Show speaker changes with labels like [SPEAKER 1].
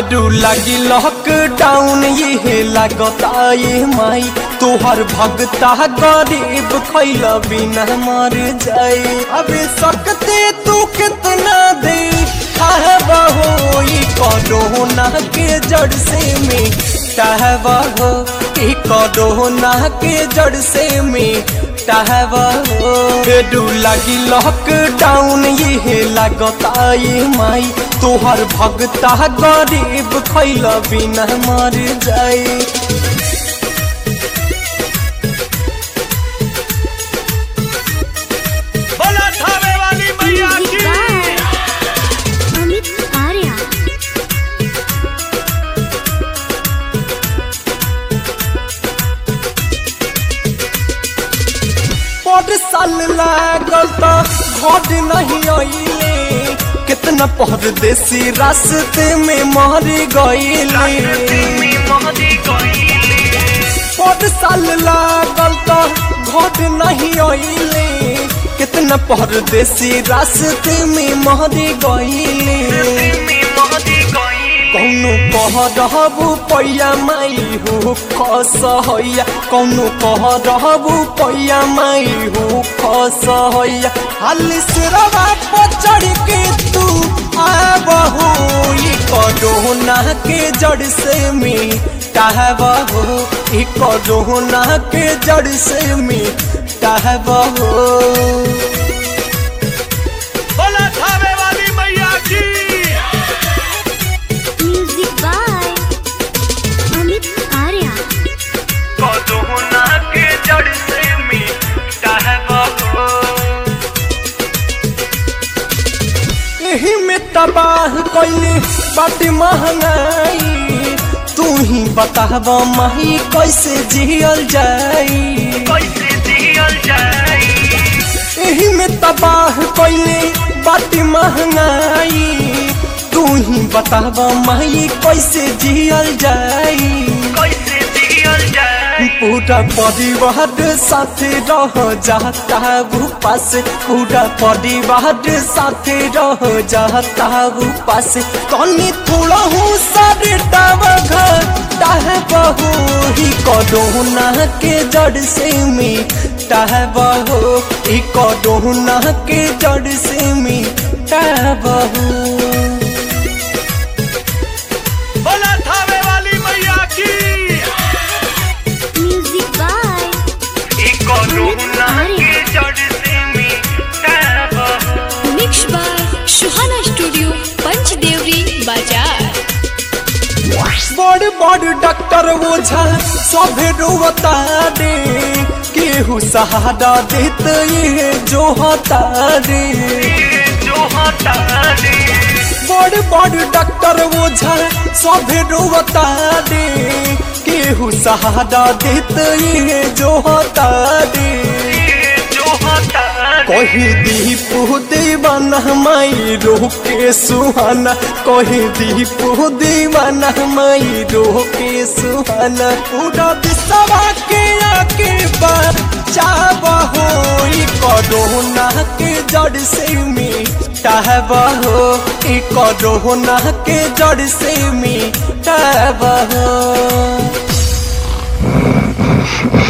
[SPEAKER 1] फेरू लगी लॉकडाउन ये लगता ये माई तोहर भगता गरीब खैल बिना मर जाए अबे सकते तू कितना दे हो कोरोना के जड़ से में टहबहो ई कोरोना के जड़ से में टहबहो फेरू लगी लॉकडाउन ये लगता ये माई तोहर भगता गरीब खैल बिना मर जाए
[SPEAKER 2] बोला थावे वाली मैया की
[SPEAKER 3] अमित आर्या
[SPEAKER 1] पर साल लागल त घर नहीं अइले कितना परदेसी रास्ते में मर गइले पर साल लागल त घर नहीं अइले कितना परदेसी रास्ते में मर गइले कौनो कह रहबू पैया माई हो खस हैया कौनो कह रहबू पैया माई हो खस हैया हाली सिरवा पर चढ़ के तू आबहू ई कोरोना के जड़ से मी टहबहू ई कोरोना के जड़ से मी टहबहू
[SPEAKER 2] बोला थावे वाली मैया की
[SPEAKER 3] music by Amit Arya
[SPEAKER 2] corona के जड़ से मिटा है बहो
[SPEAKER 1] एही में तबाह कैले बाटे महंगाई तू ही बताब माही कैसे जियल जाई
[SPEAKER 2] कैसे जियल जाए
[SPEAKER 1] एही में तबाह कैले बाटे महंगाई तू ही बताब माही कैसे जियल जाई
[SPEAKER 2] कैसे जियल जाए
[SPEAKER 1] पूरा परिवार साथे रह जाता वो पास पूरा परिवार साथे रह जाता वो पास तनी थोड़ा हूँ सारे घर बहू ही कोरोना के जड़ से में बहू ही कोरोना के जड़ से में बहू
[SPEAKER 2] बोला थावे वाली मैया की
[SPEAKER 3] म्यूजिक बाय
[SPEAKER 2] कोरोना के जड़ से मिटा है बहो
[SPEAKER 4] mix by Suhana studio Panchdevri Bazar
[SPEAKER 1] बड़ बड़ डॉक्टर ओझा सभे रोवता रे केहू सहारा देत ये जो होता रे
[SPEAKER 2] जो हटा दे
[SPEAKER 1] बड़ बड़ डॉक्टर ओझा सभे रोवता रे केहू सहारा देत ये जो होता रे
[SPEAKER 2] जो हटा दे
[SPEAKER 1] कही दीपू दीवाना माई रोके सुहाना कही दीपू दीवाना माई रोके सुहाना पूरा विश्वा के आके बार चाबहो ई कोरोना के जड़ से मिटाबहो ई कोरोना के जड़ से मिटाबहो